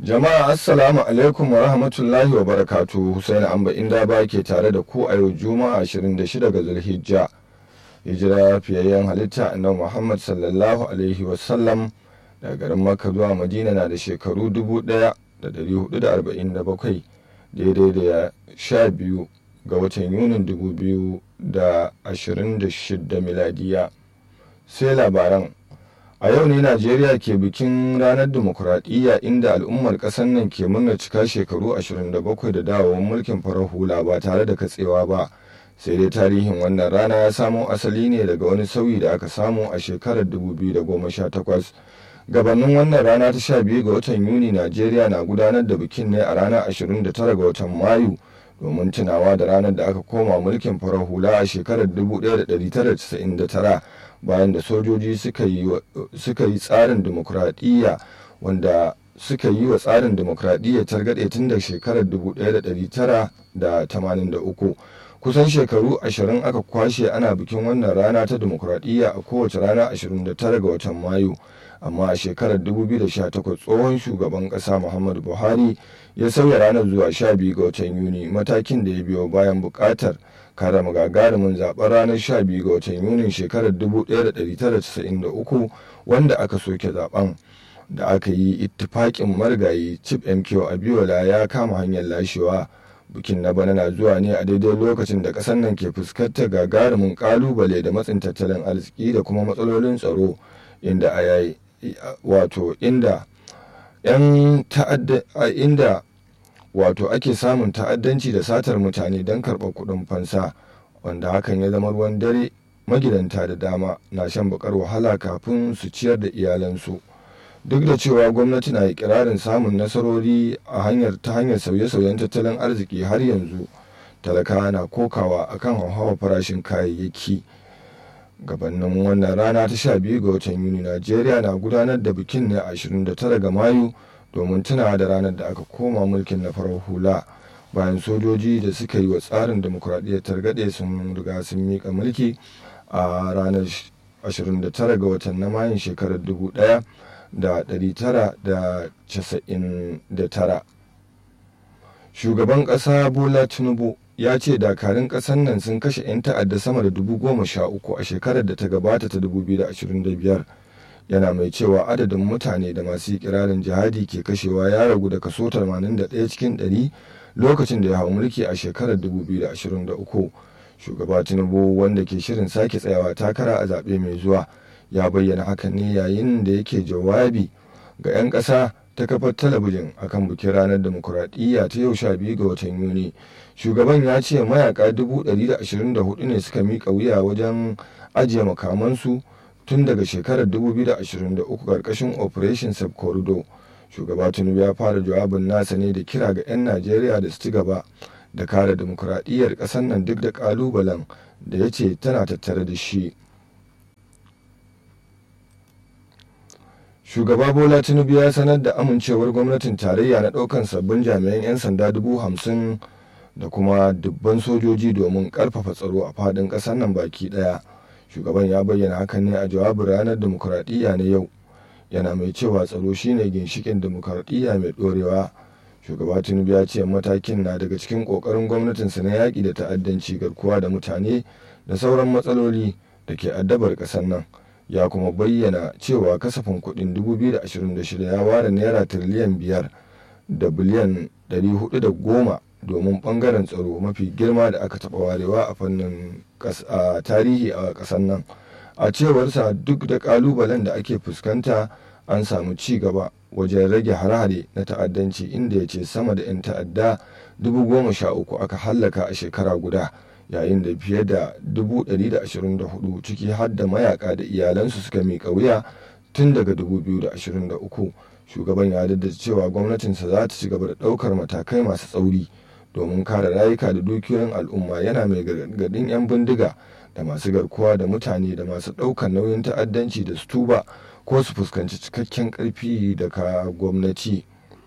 Jama'a Assalamu alaikum wa rahmatullahi wa barakatu Hussein Amba inda ba ke tare da ku a yau Juma'a 26 ga Zulhijja. Hijira fiyayyen halitta annabi Muhammad sallallahu alaihi wa sallam daga garin Makka zuwa Madina na da shekaru 1447 daidai da sha biyu ga watan Yunin 2026 miladiya. Sai labaran a yau ne najeriya ke bikin ranar dimokuraɗiyya inda al'ummar ƙasar nan ke murna cika shekaru 27 da dawowar mulkin farar hula ba tare da katsewa ba sai dai tarihin wannan rana ya samo asali ne daga wani sauyi da aka samu a shekarar 2018 gabanin wannan rana ta 12 ga watan yuni najeriya na gudanar da bikin ne a ranar 29 ga watan mayu domin tunawa da ranar da aka koma mulkin farar hula a shekarar 1999 bayan da sojoji suka yi tsarin demokuraɗiyya wanda suka yi wa tsarin demokuraɗiyya targaɗe tun da shekarar 1983 kusan shekaru ashirin aka kwashe ana bikin wannan rana ta demokuraɗiyya a kowace rana 29 ga watan mayu amma a shekarar 2018 tsohon shugaban ƙasa muhammadu buhari ya sauya ranar zuwa 12 ga watan yuni matakin da ya biyo bayan buƙatar karama gagarumin zaben ranar 12 ga watan yunin shekarar 1993 wanda aka soke zaben da aka yi ittifaƙin marigayi chip mq abiola ya kama hanyar lashewa bikin na bana na zuwa ne a daidai lokacin da ƙasar nan ke fuskantar gagarumin ƙalubale da matsin tattalin arziki da kuma matsalolin tsaro inda a yayi wato inda 'yan ta'adda inda wato ake samun ta'addanci da satar mutane don karɓar kuɗin fansa wanda hakan ya zama ruwan dare magidanta da dama na shan bakar wahala kafin su ciyar da iyalansu duk da cewa gwamnati na ikirarin samun nasarori a hanyar ta hanyar sauye-sauyen tattalin arziki har yanzu talakawa na kokawa akan hauhawar farashin kayayyaki gabanin wannan rana ta 12 ga watan yuni najeriya na gudanar da bikin ne a 29 ga mayu domin tunawa da ranar da aka koma mulkin na farar hula bayan sojoji da suka yi wa tsarin demokuraɗiyyar targaɗe sun riga sun miƙa mulki a ranar 29 ga watan na mayun shekarar 1999 shugaban ƙasa bola tinubu ya ce dakarun ƙasar nan sun kashe 'yan ta'adda sama da dubu goma sha uku a shekarar da ta gabata ta 2025 yana mai cewa adadin mutane da masu ikirarin jihadi ke kashewa ya ragu da kaso 81 cikin 100 lokacin da ya hau mulki a shekarar 2023 shugaba tinubu wanda ke shirin sake tsayawa takara a zaɓe mai zuwa ya bayyana hakan ne yayin da yake jawabi ga 'yan ƙasa ta kafar talabijin akan bikin ranar demokuraɗiyya ta yau 12 ga watan yuni shugaban ya ce mayaka 124 ne suka miƙa wuya wajen ajiye makamansu tun daga shekarar 2023 karkashin operation corridor shugaba tinubu ya fara jawabin nasa ne da kira ga 'yan najeriya da su ci gaba da kare demokuraɗiyyar ƙasar nan duk da ƙalubalen da ya ce tana tattare da shi shugaba bola tinubu ya sanar da amincewar gwamnatin tarayya na ɗaukan sabbin jami'an 'yan sanda dubu hamsin da kuma dubban sojoji domin ƙarfafa tsaro a faɗin ƙasar nan baki ɗaya shugaban ya bayyana hakan ne a jawabin ranar demokuraɗiyya na yau yana mai cewa tsaro shine ginshikin demokuraɗiyya mai ɗorewa shugaba tinubu ya ce matakin na daga cikin ƙoƙarin gwamnatinsa na yaƙi da ta'addanci garkuwa da mutane da sauran matsaloli da ke addabar ƙasar nan ya kuma bayyana cewa kasafin kuɗin 2026 ya ware naira tiriliyan biyar da biliyan 410 domin ɓangaren tsaro mafi girma da aka taɓa warewa a fannin tarihi a ƙasar nan a cewarsa duk da ƙalubalen da ake fuskanta an samu ci gaba wajen rage hare-hare na ta'addanci inda ya ce sama da 'yan ta'adda 13,000 aka hallaka a shekara guda yayin da fiye da 124 ciki har da mayaka da iyalansu suka miƙa wuya tun daga 2023 shugaban ya da cewa gwamnatinsa za ta ci gaba da ɗaukar matakai masu tsauri domin kare rayuka da dukiyoyin al'umma yana mai gargadin 'yan bindiga da masu garkuwa da mutane da masu ɗaukar nauyin ta'addanci da su tuba ko su fuskanci cikakken ƙarfi daga gwamnati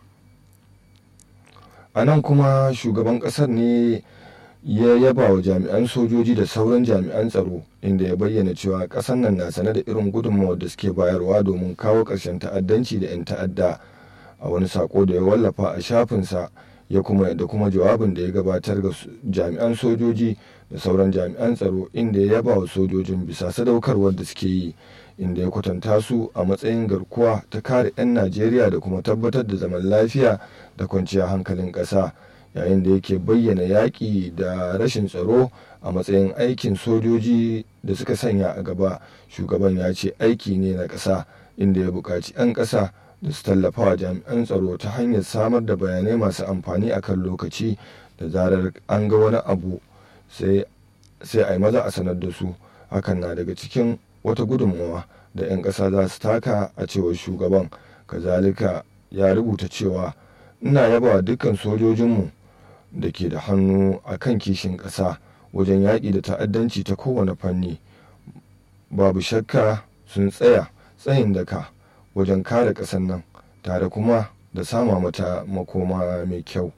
a nan kuma shugaban ƙasar ne ya yaba wa jami'an sojoji da sauran jami'an tsaro inda ya bayyana cewa ƙasar nan na sane da irin gudunmawar da suke bayarwa domin kawo ƙarshen ta'addanci da 'yan ta'adda a wani sako da ya wallafa a shafinsa ya kuma da kuma jawabin da ya gabatar ga jami'an sojoji da sauran jami'an tsaro inda ya yaba wa sojojin bisa sadaukarwar da suke yi inda ya kwatanta su a matsayin garkuwa ta kare 'yan najeriya da kuma tabbatar da zaman lafiya da kwanciyar hankalin ƙasa yayin da yake bayyana yaƙi da rashin tsaro a matsayin aikin sojoji da suka sanya a gaba shugaban ya ce aiki ne na ƙasa inda ya buƙaci 'yan ƙasa da su tallafa wa jami'an tsaro ta hanyar samar da bayanai masu amfani a kan lokaci da zarar an ga wani abu sai a yi maza a sanar da su hakan na daga cikin wata gudunmawa da 'yan ƙasa za su taka a cewar shugaban kazalika ya rubuta cewa ina yaba wa dukkan sojojinmu da ke da hannu a kan kishin ƙasa wajen yaƙi da ta'addanci ta kowane fanni babu shakka sun tsaya tsayin daka wajen kare ƙasar nan tare kuma da sama mata makoma mai kyau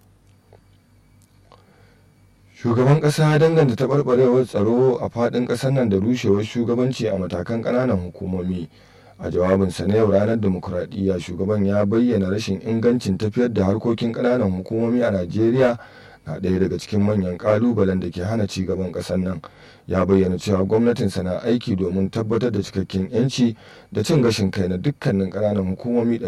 shugaban ƙasa ya danganta taɓarɓarewar tsaro a faɗin ƙasar nan da rushewar shugabanci a matakan ƙananan hukumomi a jawabinsa na yau ranar demokuraɗiyya shugaban ya bayyana rashin ingancin tafiyar da harkokin ƙananan hukumomi a najeriya na ɗaya daga cikin manyan ƙalubalen da ke hana ci gaban ƙasar nan ya bayyana cewa gwamnatinsa na aiki domin tabbatar da cikakken 'yanci da cin gashin kai na dukkanin ƙananan hukumomi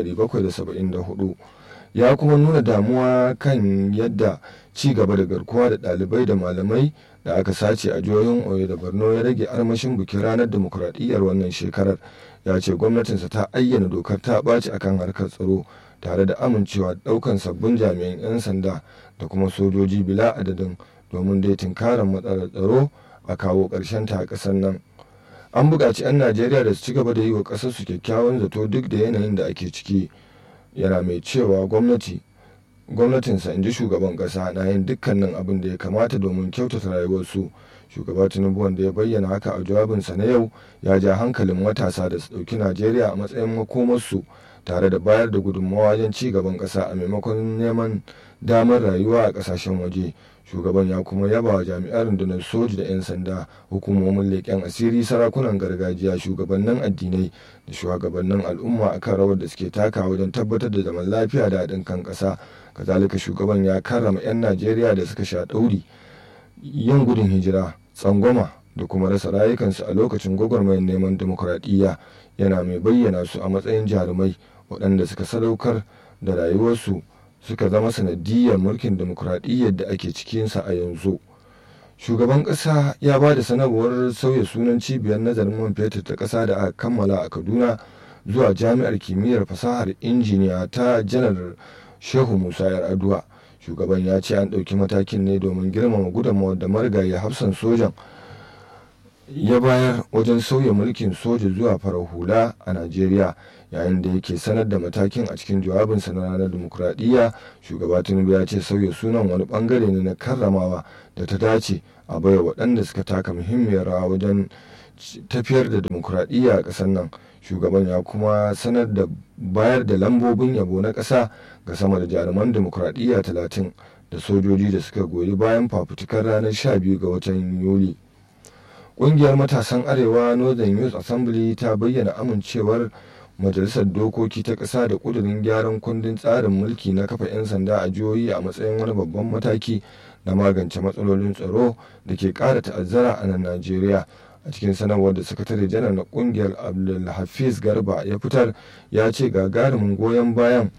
774 ya kuma nuna damuwa kan yadda ci gaba da garkuwa da ɗalibai da malamai da aka sace a jihohin oyo da borno ya rage armashin bikin ranar demokuraɗiyyar wannan shekarar ya ce gwamnatinsa ta ayyana dokar ta ɓaci akan harkar tsaro tare da amincewa ɗaukan sabbin jami'an 'yan sanda da kuma sojoji bila adadin domin dai tunkarar matsalar tsaro a kawo ƙarshen ta a ƙasar nan an buƙaci 'yan najeriya da su ci gaba da yi wa ƙasar su kyakkyawan zato duk da yanayin da ake ciki yana mai cewa gwamnati gwamnatinsa in ji shugaban ƙasa na yin dukkanin abin da ya kamata domin kyautata rayuwarsu shugaba tinubu wanda ya bayyana haka a jawabinsa na yau ya ja hankalin matasa da su ɗauki najeriya a matsayin makomarsu tare da bayar da gudunmawa wajen ci gaban ƙasa a maimakon neman damar rayuwa a ƙasashen waje shugaban ya kuma yaba wa jami'an rundunar soji da 'yan sanda hukumomin leƙen asiri sarakunan gargajiya shugabannin addinai da shugabannin al'umma akan rawar da suke taka wajen tabbatar da zaman lafiya da haɗin kan ƙasa kazalika shugaban ya karrama 'yan najeriya da suka sha ɗauri yin gudun hijira tsangwama da kuma rasa rayukansu a lokacin gwagwarmayar neman demokuraɗiyya yana mai bayyana su a matsayin jarumai waɗanda suka sadaukar da rayuwarsu suka zama sanadiyar mulkin demokuraɗiyyar da ake cikinsa a yanzu shugaban ƙasa ya ba da sanarwar sauya sunan cibiyar nazarin man fetur ta ƙasa da aka kammala a kaduna zuwa jami'ar kimiyyar fasahar injiniya ta janar shehu musa yar'adua shugaban ya ce an ɗauki matakin ne domin girmama gudunmawar da marigayi hafsan sojan ya bayar wajen sauya mulkin soja zuwa farar hula a najeriya yayin da yake sanar da matakin a cikin jawabinsa na ranar demokuraɗiyya shugaba tinubu ya ce sauya sunan wani bangare ne na karramawa da ta dace a baiwa waɗanda suka taka muhimmiyar rawa wajen tafiyar da demokuraɗiyya a ƙasar nan shugaban ya kuma sanar da bayar da lambobin yabo na ƙasa ga sama da jaruman demokuraɗiyya talatin da sojoji da suka goyi bayan fafutukar ranar 12 ga watan yuli ƙungiyar matasan arewa northern youth assembly ta bayyana amincewar majalisar dokoki ta ƙasa da ƙudurin gyaran kundin tsarin mulki na kafa 'yan sanda a jihohi a matsayin wani babban mataki na magance matsalolin tsaro da ke ƙara ta'azzara a nan najeriya a cikin sanarwar da sakatare janar na ƙungiyar abdulhafiz garba ya fitar ya ce gagarumin goyon bayan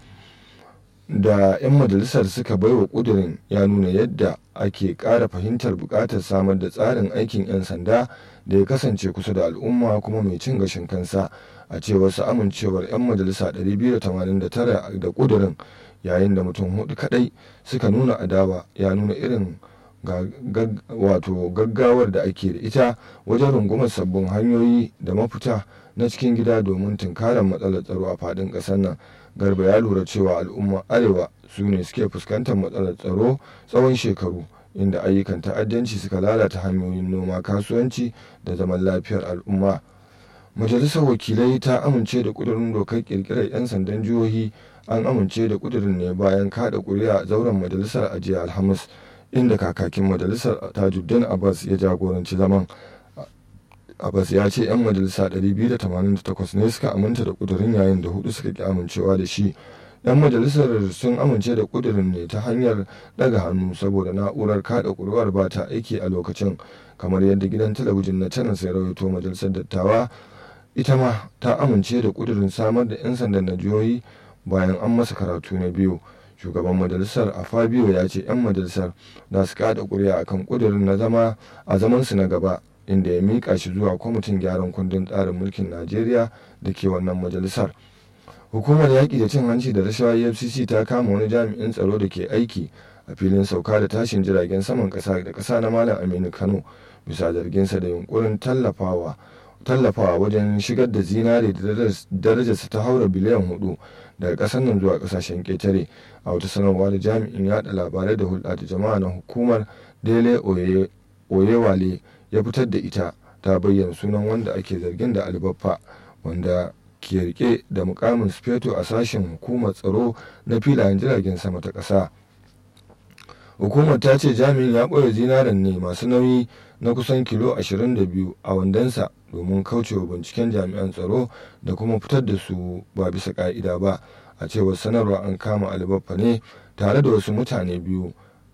da 'yan majalisar suka baiwa ƙudurin ya nuna yadda ake ƙara fahimtar buƙatar samar da tsarin aikin 'yan sanda da ya kasance kusa da al'umma kuma mai cin gashin kansa a cewar su amincewar 'yan majalisa 289 da ƙudurin yayin da mutum hudu kadai suka nuna adawa ya nuna irin wato gaggawar da ake da ita wajen rungumar sabbin hanyoyi da mafita na cikin gida domin tunkarar matsalar tsaro a faɗin ƙasar nan garba ya lura cewa al'umma arewa su ne suke fuskantar matsalar tsaro tsawon shekaru inda ayyukan ta'addanci suka lalata hanyoyin noma kasuwanci da zaman lafiyar al'umma majalisar wakilai ta amince da kudurin dokar kirkirar 'yan sandan jihohi an amince da kudurin ne bayan kada kuri'a a zauren majalisar ajiya alhamis inda kakakin majalisar tajuddin abbas ya jagoranci zaman abbas ya ce 'yan majalisa 288 ne suka aminta da kudurin yayin da hudu suka ki amincewa da shi 'yan majalisar sun amince da kudirin ne ta hanyar daga hannu saboda na'urar kada kuri'ar ba ta aiki a lokacin kamar yadda gidan talabijin na canan sai rawaito majalisar dattawa ita ma ta amince da kudirin samar da 'yan sandan na jihohi bayan an masa karatu na biyu shugaban majalisar a fabio ya ce 'yan majalisar za su kada kuri'a akan kudirin na zama a zamansu na gaba inda ya mika shi zuwa kwamitin gyaran kundin tsarin mulkin najeriya da ke wannan majalisar hukumar yaƙi da cin hanci da rashawa efcc ta kama wani jami'in tsaro da ke aiki a filin sauka da tashin jiragen saman ƙasa da ƙasa na malam aminu kano bisa zarginsa da yunkurin tallafawa tallafawa wajen shigar da zinare da darajarsa ta haura biliyan hudu daga ƙasar nan zuwa ƙasashen ƙetare a wata sanarwa da jami'in yada labarai da hulɗa da jama'a na hukumar dele oyewale ya fitar da ita ta bayyana sunan wanda ake zargin da albaffa wanda ke rike da mukamin speto a sashen hukumar tsaro na filayen jiragen sama ta ƙasa hukumar ta ce jami'in ya ɓoye zinaren ne masu nauyi na kusan kilo 22 a wandonsa domin kaucewa binciken jami'an tsaro da kuma fitar da su ba bisa ka'ida ba a cewar sanarwa an kama albaffa ne tare da wasu mutane biyu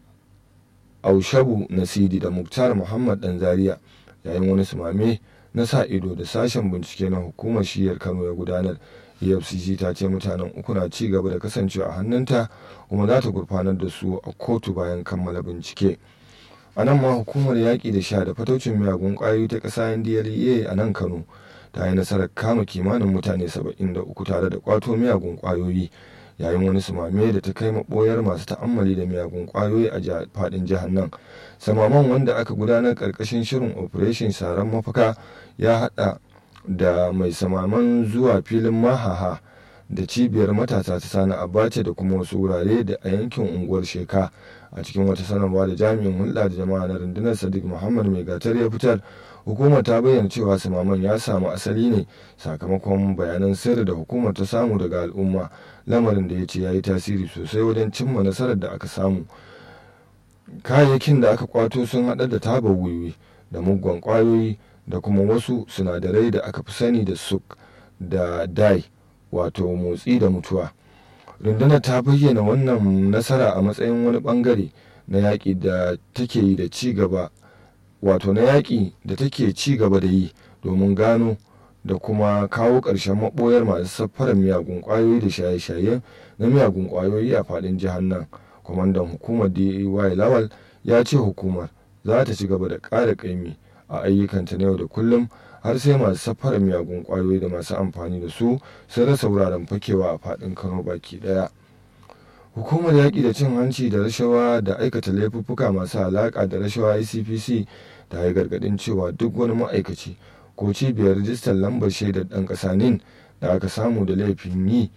aushabu nasidi da muktar muhammad dan zaria yayin wani sumame na sa ido da sashen bincike na hukumar shiyar kano ya gudanar efcc ta ce mutanen uku na ci gaba da kasancewa a hannunta kuma za ta gurfanar da su a kotu bayan kammala bincike a nan ma hukumar yaƙi da sha da fataucin miyagun ƙwayoyi ta ƙasa ndlea a nan kano ta yi nasarar kama kimanin mutane 73 tare da kwato miyagun ƙwayoyi yayin wani sumame da ta kai maɓoyar masu ta'ammali da miyagun ƙwayoyi a faɗin jihar nan samaman wanda aka gudanar ƙarƙashin shirin operation saran mafaka ya haɗa da mai samaman zuwa filin mahaha da cibiyar matasa ta sani abace da kuma wasu wurare da a yankin unguwar sheka a cikin wata sanarwa da jami'in hulɗa da jama'a na rundunar sadiq muhammad mai gatar ya fitar hukumar ta bayyana cewa samaman ya samu asali ne sakamakon bayanan sirri da hukumar ta samu daga al'umma lamarin da ya ce ya yi tasiri sosai wajen cimma nasarar da aka samu kayayyakin da aka kwato sun haɗa da taba wiwi da muggan kwayoyi da kuma wasu sinadarai da aka fi sani da suk da dai wato motsi da mutuwa rundunar ta bayyana wannan nasara a matsayin wani bangare na yaƙi da take yi da ci gaba wato na yaƙi da take ci gaba da yi domin gano da kuma kawo ƙarshen maɓoyar masu safarar miyagun ƙwayoyi da shaye-shaye na miyagun ƙwayoyi a faɗin jihar nan kwamandan hukumar dai lawal ya ce hukumar za ta ci gaba da ƙara ƙaimi a ayyukanta na yau da kullum har sai masu safarar miyagun ƙwayoyi da masu amfani da su sun rasa wuraren fakewa a faɗin kano baki ɗaya hukumar yaƙi da cin hanci da rashawa da aikata laifuffuka masu alaƙa da rashawa icpc ta yi gargaɗin cewa duk wani ma'aikaci ko cibiyar rijistar lambar shaidar ɗan ƙasa nin da aka samu da laifin yi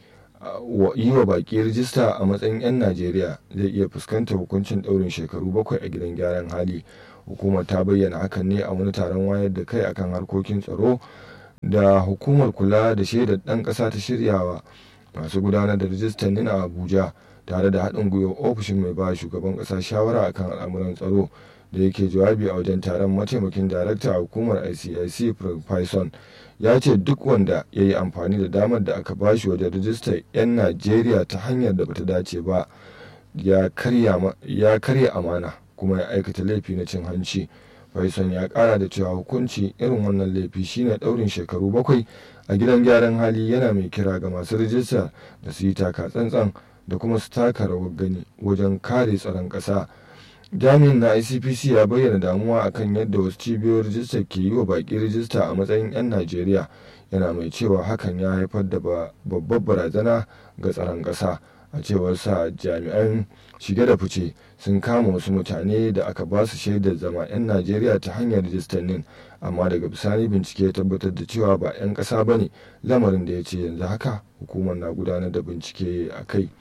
yi wa baƙi rijista a matsayin 'yan najeriya zai iya fuskantar hukuncin ɗaurin shekaru bakwai a gidan gyaran hali hukumar ta bayyana hakan ne a wani taron wayar da kai akan harkokin tsaro da hukumar kula da shaidar ɗan ƙasa ta shiryawa masu gudanar da rijistar nin a abuja tare da haɗin gwiwar ofishin mai ba shugaban ƙasa shawara akan al'amuran tsaro da yake jawabi a wajen taron mataimakin darakta a hukumar icic Python ya ce duk wanda ya yi amfani da damar da aka bashi wajen rijistar 'yan najeriya ta hanyar da bata dace ba ya karya amana kuma ya aikata laifi na cin hanci Faison ya kara da cewa hukunci irin wannan laifi shine daurin shekaru bakwai a gidan gyaran hali yana mai kira ga masu rijista da su yi taka tsantsan da kuma su taka rawar gani wajen kare tsaron ƙasa. jami'in na icpc ya bayyana damuwa akan yadda wasu cibiyoyin rijistar ke yi wa baki rijista a matsayin 'yan najeriya yana mai cewa hakan ya haifar da babbar barazana ga tsaron ƙasa a cewar sa jami'an shige da fice sun kama wasu mutane da aka ba su shaidar zama 'yan najeriya ta hanyar rijistar nin amma daga bisani bincike ya tabbatar da cewa ba 'yan ƙasa ba ne lamarin da ya ce yanzu haka hukumar na gudanar da bincike a kai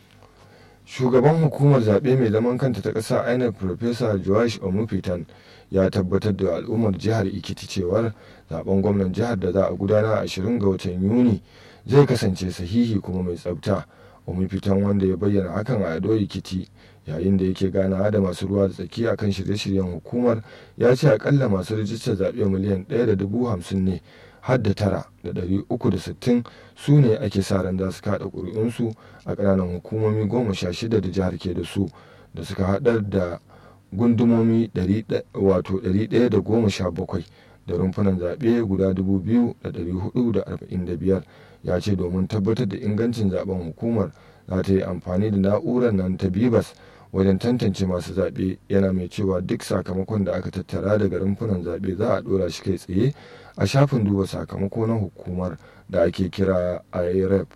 shugaban hukumar zaɓe mai zaman kanta ta ƙasa inec professor joash omufitan ya tabbatar da al'ummar jihar ikiti cewar zaben gwamnan jihar da za a gudana a 20 ga watan yuni zai kasance sahihi kuma mai tsabta omufitan wanda ya bayyana hakan a ado ikiti yayin da yake ganawa da masu ruwa da tsaki akan shirye-shiryen hukumar ya ce akalla masu rijistar zaɓe miliyan ɗaya da dubu hamsin ne har da tara da ɗari uku da sittin su ne ake sa ran za su kaɗa ƙuri'unsu a ƙananan hukumomi goma sha shida da jihar ke da su da suka haɗar da gundumomi wato ɗari ɗaya da goma sha bakwai da rumfunan zaɓe guda dubu biyu da ɗari hudu da arba'in da biyar ya ce domin tabbatar da ingancin zaben hukumar za ta yi amfani da na'urar nan ta bibas wajen tantance masu zaɓe yana mai cewa duk sakamakon da aka tattara daga rumfunan zaɓe za a ɗora shi kai tsaye a shafin duba sakamako na hukumar da ake kira irep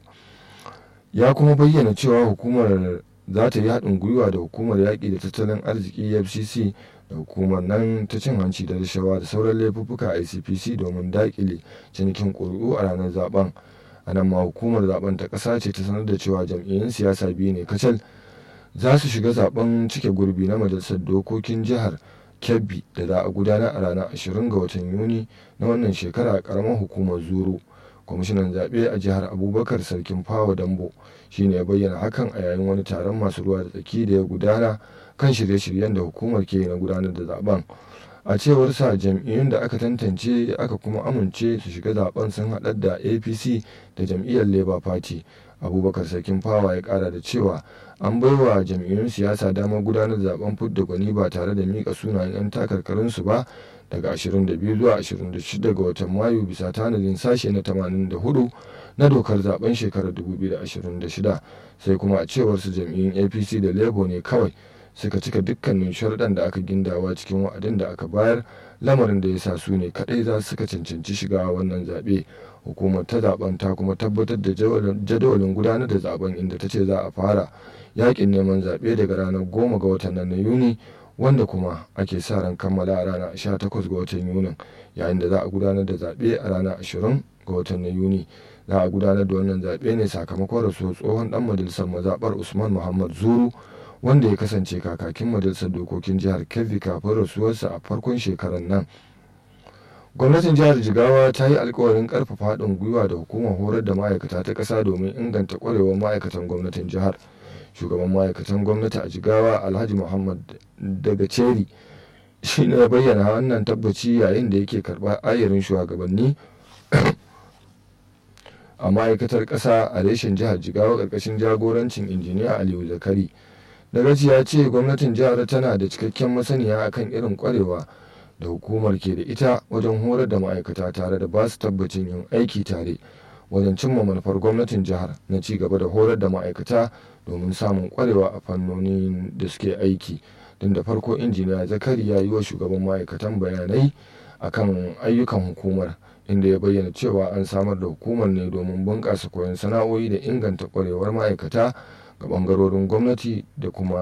ya kuma bayyana cewa hukumar za ta yi haɗin gwiwa da hukumar yaƙi da tattalin arziki fcc da hukumar nan ta cin hanci da rashawa da sauran laifuffuka icpc domin daƙile cinikin ƙuri'u a ranar zaben a nan ma hukumar zaben ta ƙasa ce ta sanar da cewa jam'iyyun siyasa biyu ne kacal za su shiga zaben cike gurbi na majalisar dokokin jihar kebbi da za a gudanar a ranar 20 ga watan yuni na wannan shekara a karamar hukumar zuru kwamishinan zaɓe a jihar abubakar sarkin fawa dambo shine ya bayyana hakan a yayin wani taron masu ruwa da tsaki da ya gudana kan shirye-shiryen da hukumar ke na gudanar da zaben a cewar sa jam'iyyun da aka tantance aka kuma amince su shiga zaben sun haɗar da apc da jam'iyyar labour party abubakar sarkin fawa ya kara da cewa an baiwa jam'iyyun siyasa damar gudanar da zaben fudda gwani ba tare da mika sunayen 'yan takarkarinsu ba daga 22 zuwa 26 ga watan mayu bisa tanadin sashe na 84 na dokar zaben shekarar 2026 sai kuma a cewar su jam'iyyun apc da labour ne kawai suka cika dukkanin sharuɗan da aka gindawa cikin wa'adin da aka bayar lamarin da ya sa su ne kaɗai za su suka cancanci shiga wannan zaɓe hukumar ta zaben ta kuma tabbatar da jadawalin gudanar da zaben inda ta ce za a fara yakin neman zaɓe daga ranar goma ga watan nan na yuni wanda kuma ake sa ran kammala a ranar 18 ga watan yunin yayin da za a gudanar da zaɓe a ranar 20 ga watan na yuni za a gudanar da wannan zaɓe ne sakamakon rasuwar tsohon dan majalisar mazaɓar usman muhammad zuru wanda ya kasance kakakin majalisar dokokin jihar kebbi kafin rasuwarsa a farkon shekarar nan gwamnatin jihar jigawa ta yi alkawarin karfafa haɗin gwiwa da hukumar horar da ma'aikata ta ƙasa domin inganta ƙwarewar ma'aikatan gwamnatin jihar shugaban ma'aikatan gwamnati a jigawa alhaji muhammad daga ceri shi ne bayyana wannan tabbaci yayin da yake karɓar ayarin shugabanni a ma'aikatar ƙasa a reshen jihar jigawa ƙarƙashin jagorancin injiniya aliyu zakari dagaci ya ce gwamnatin jihar tana da cikakken masaniya akan irin ƙwarewa da hukumar ke da ita wajen horar da ma'aikata tare da ba su tabbacin yin aiki tare wajen cimma manufar gwamnatin jihar na ci gaba da horar da ma'aikata domin samun kwarewa a fannonin da suke aiki don da farko injiniya zakari ya yi wa shugaban ma'aikatan bayanai akan ayyukan hukumar inda ya bayyana cewa an samar da hukumar ne domin bunƙasa koyon sana'o'i da inganta kwarewar ma'aikata ga ɓangarorin gwamnati da kuma